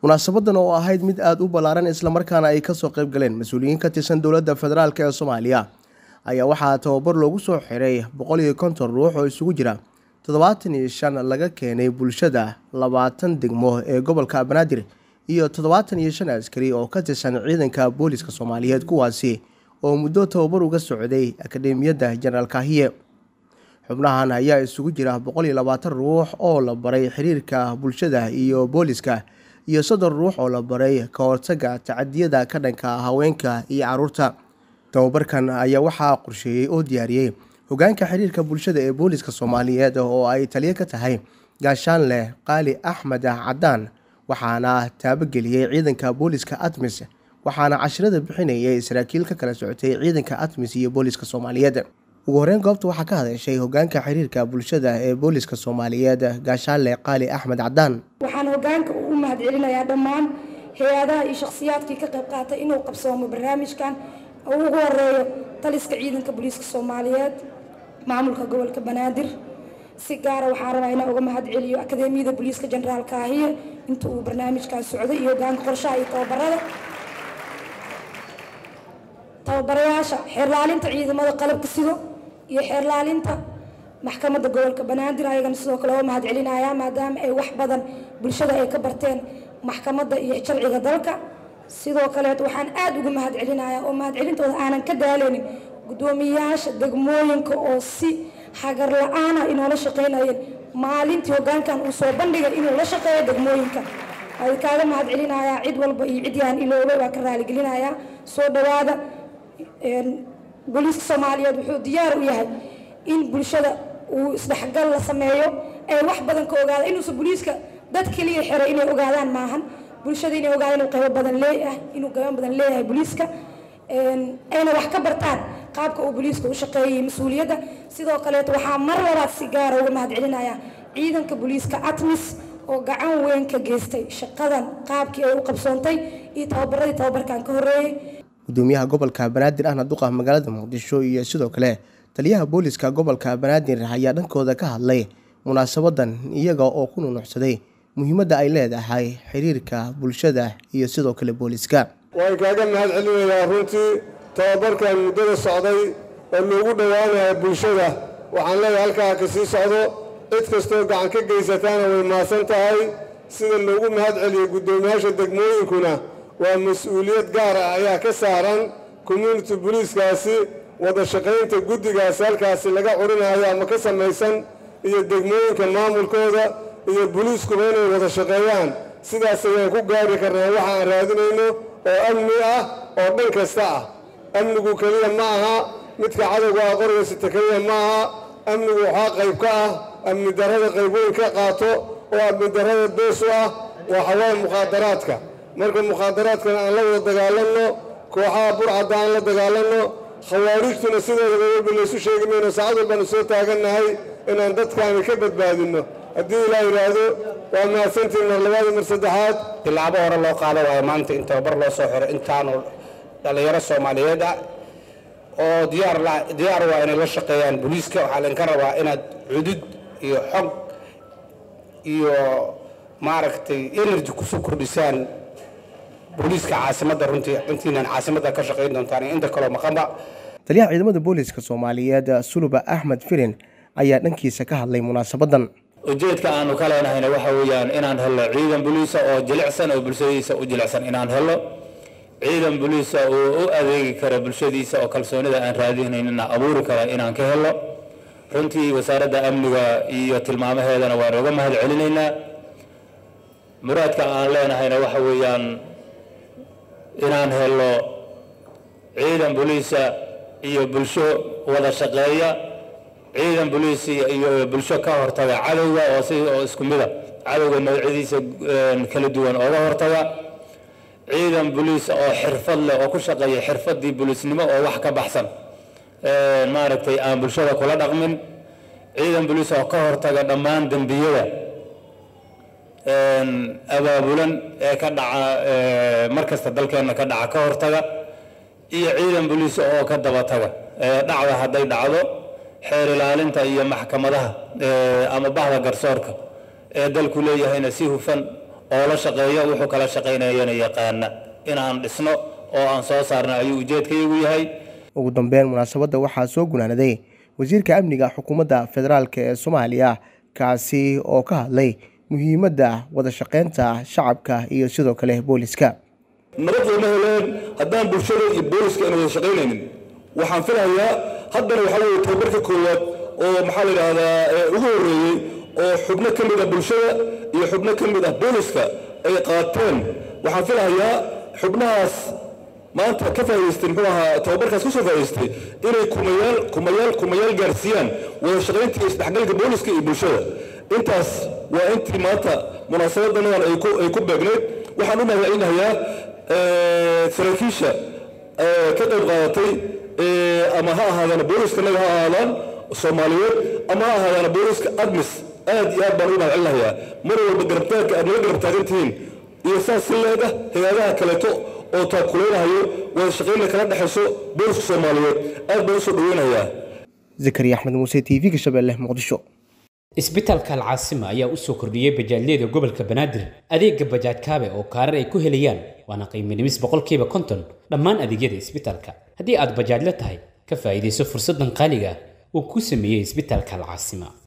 munaasabadan oo ahayd mid aada u ballaaran islamarkaana ay kasoo qayb galeen mas-uuliyiin ka tirsan dowladda federaalk ee soomaaliya ayaa waxaa tababar loogu soo xiray boqol iyo konton ruux oo isugu jira toddobaatan iyo shan laga keenay bulshada labaatan degmo ee gobolka banaadir iyo toddobaatan iyo shan askari oo ka tirsan ciidanka booliska soomaaliyeed kuwaasi oo muddo tababar uga socday akademiyadda jenaraal kaahiye xubnahan ayaa isugu jira boqol iyo labaatan ruux oo la baray xiriirka bulshada iyo booliska iyo soddon ruux oo la baray ka hortaga tacadiyada ka dhanka haweenka iyo caruurta tababarkan ayaa waxaa qorsheeyey oo diyaariyey hogaanka xiriirka bulshada ee booliska soomaaliyeed oo ay taliyo ka tahay gaashaanleh qaali axmed cadaan waxaana taabageliyey ciidanka booliska atmis waxaana cashirada bixinayay saraakiil ka kala socotay ciidanka atmis iyo booliska soomaaliyeed ugu horeyn goobta waxaa ka hadashay hogaanka xiriirka bulshada ee booliska soomaaliyeed gaashaanleh qaali axmed cadaan waxaan hogaanka u mahad celinayaa dhammaan hay-adaha iyo shakhsiyaadkii ka qayb qaatay inuu qabsoomo barnaamijkan oo ugu horeeyo taliska ciidanka booliiska soomaaliyeed maamulka gobolka banaadir si gaara waxaan rabaa inaan uga mahad celiyo akademiyada booliiska jenaraal kaahiye inta uu barnaamijkaas socday iyo hogaanka qorshaha iyo tababarada tababarayaasha xeerlaalinta ciidamada qalabka sido iyo xeerlaalinta maxkamadda gobolka banaadir ayagana sidoo kale oo mahad celinaya maadaama ay wax badan bulshada ay ka barteen maxkamadda iyo sharciga dalka sidoo kaleet waxaan aada uga mahad celinaya oo mahad celintooda aanan ka daaleynin guddoomiyayaasha degmooyinka oo si hagar la-aana inoola shaqeynayeen maalintii hogaankan uu soo bandhigay inuu la shaqeeyo degmooyinka waa kaaga mahad celinayaa cid walba iyo cid yaan iloobay waa ka raaligelinayaa soo dhawaada booliiska soomaaliyeed wuxuu diyaar u yahay in bulshada uu isdhexgal la sameeyo ay wax badan ka ogaada inuusan booliiska dad keliya xiray inay ogaadaan maahan bulshada inay ogaadaan inuu qaybo badan leeyahay inuu qaybo badan leeyahay booliiska ayna wax ka bartaan qaabka uu booliiska u shaqeeyay mas-uuliyadda sidoo kaleeto waxaa mar labaad si gaara uga mahad celinaya ciidanka booliiska atmis oo gacan weyn ka geystay shaqadan qaabkii ay u qabsoontay iyo tababaradii tababarkan ka horreeyey gudoomiyaha gobolka banaadir ahna duqa magaalada muqdisho iyo sidoo kale taliyaha booliska gobolka banaadir ayaa dhankooda ka hadlay munaasabadan iyaga oo ku nunucsaday muhiimadda ay leedahay xiriirka bulshada iyo sidoo kale booliska waan kaaga mahad celinayaa runtii tababarkan muddada socday oo loogu dhowaanaya bulshada waxaan leeyahay halkaa ka sii socdo cid kastoo gacan ka geysataana way maasan tahay sida loogu mahad celiyey guddoomiyaasha degmooyinkuna waa mas-uuliyad gaar ah ayaa ka saaran community boliiskaasi wada shaqaynta guddigaasi halkaasi laga curinayo ama ka samaysan iyo degmooyinka maamulkooda iyo boliiskuba inay wada shaqeeyaan sidaas ayaan ku gaari karnaa waxa aan raadinayno oo amni ah oo dhan kasta ah amnigu keliya ma aha midka cadowga ah qorgaysata keliya ma aha amnigu waxaa qayb ka ah amni darrada qayb weyn ka qaato oo amni darrada bees u ah waa xawaan mukhaadaraadka marka mukhaadaraadkana aan la wada dagaalanno kooxaha burcadda aan la dagaalanno khawaarijtuna sideedaba walba laysu sheegi mayno saacad walbaanu soo taagannahay inaan dadkaani ka badbaadinno haddii ilaa yidhaahdo waa mahadsantiin mar labaad mar saddexaad tilaabo hore loo qaado waayo maanta in tababar loo soo xiro intaanu dhallinyaro soomaaliyeed ah oo diyaar diyaar waa inay la shaqeeyaan booliiska waxaa laydinka rabaa inaad cudud iyo xog iyo maaragtay energy kusoo kordhisaan booliiska caasimadda runtii intiinan caasimadda ka shaqayn doontaan iyo inta kaloo maqanba taliyaha ciidamada booliska soomaaliyeed suluba axmed firin ayaa dhankiisa ka hadlay munaasabadan ujeedka aanu ka leenahayna waxa weeyaan inaan helno ciidan boliisa oo jilicsan oo bulshadiisa u jilicsan inaan helno ciidan boliisa oo u adeegi kara bulshadiisa oo kalsoonida aan raadinaynina abuuri kara inaan ka helno runtii wasaaradda amniga iyo tilmaamaheedana waan uga mahad celinaynaa muraadka aan leenahayna waxa weeyaan inaan helno ciidan boliisa iyo bulsho wada shaqeeya ciidan boliis iyo bulsho ka hortaga cadowga oo si oo isku mida cadowga noocyadiisa kala duwan ooga hortaga ciidan boliis oo xirfad leh oo ku shaqeeya xirfadii boliisnimo oo wax ka baxsan maaragtay aan bulshada kula dhaqmin ciidan boliis oo ka hortaga dhammaan dembiyada abaabulan ee ka dhaca markasta dalkeenna ka dhaca ka hortaga iyo ciidan boliis oo ka daba taga dhacda hadday dhacdo xeer ilaalinta iyo maxkamadaha ama bahda garsoorka ee dalku leeyahayna si hufan oo la shaqeeya wuxuu kala shaqaynayana yaqaana inaan dhisno oo aan soo saarno ayuu ujeedkaygu yahay ugu dambeyn munaasabadda waxaa soo gunaanaday wasiirka amniga xukuumadda federaalk ee soomaaliya kaasi oo ka hadlay muhiimadda wada shaqeynta shacabka iyo sidoo kale booliska nabad looma heleen haddaan bulshada iyo booliska ayna wada shaqaynaynin waxaan filayaa haddana waxaa weeye tababarka koowaad oo maxaa la yidhaahdaa ugu horreeyey oo xubno ka mid ah bulshada iyo xubno ka mid ah booliska ay qaateen waxaan filahayaa xubnahaas maanta ka faa'idaystay muxuu ahaa tababarkaas ka soo faa'idaystay inay kumayaal kumayaal kumayaal gaarsiiyaan wada shaqaynta iyo isdhexgalka booliska iyo bulshada intaas waa intii maanta munaasabadanadan ay ku ay ku beegnayd waxaan u mahadcelinayaa saraakiisha ka qayb qaadatay ama ha ahaadaan booliska naga ha ahaadaan soomaaliyeed ama ha ahaadaan booliska admis aad iyo aad baan ugu mahadcelinayaa mar walba garabtaagka aad naga garab taagan tihiin iyo saas si leeda hay-adaha kaleeto oo taakulaynahayo wada shaqaynna kala dhexayso booliska soomaaliyeed aad baan usoo dhaweynayaa zakariya axmed muuse t v-ga shabeelle muqdisho isbitaalka alcaasima ayaa u soo kordhiyey bajaajyada gobolka banaadir adeega bajaaj kaabe oo kaarar ay ku helayaan waana qiiminimis boqolkiiba konton dhammaan adeegyada isbitaalka haddii aad bajaajla tahay ka faa'iidayso fursaddan qaaliga uu ku sameeyey isbitaalka alcaasima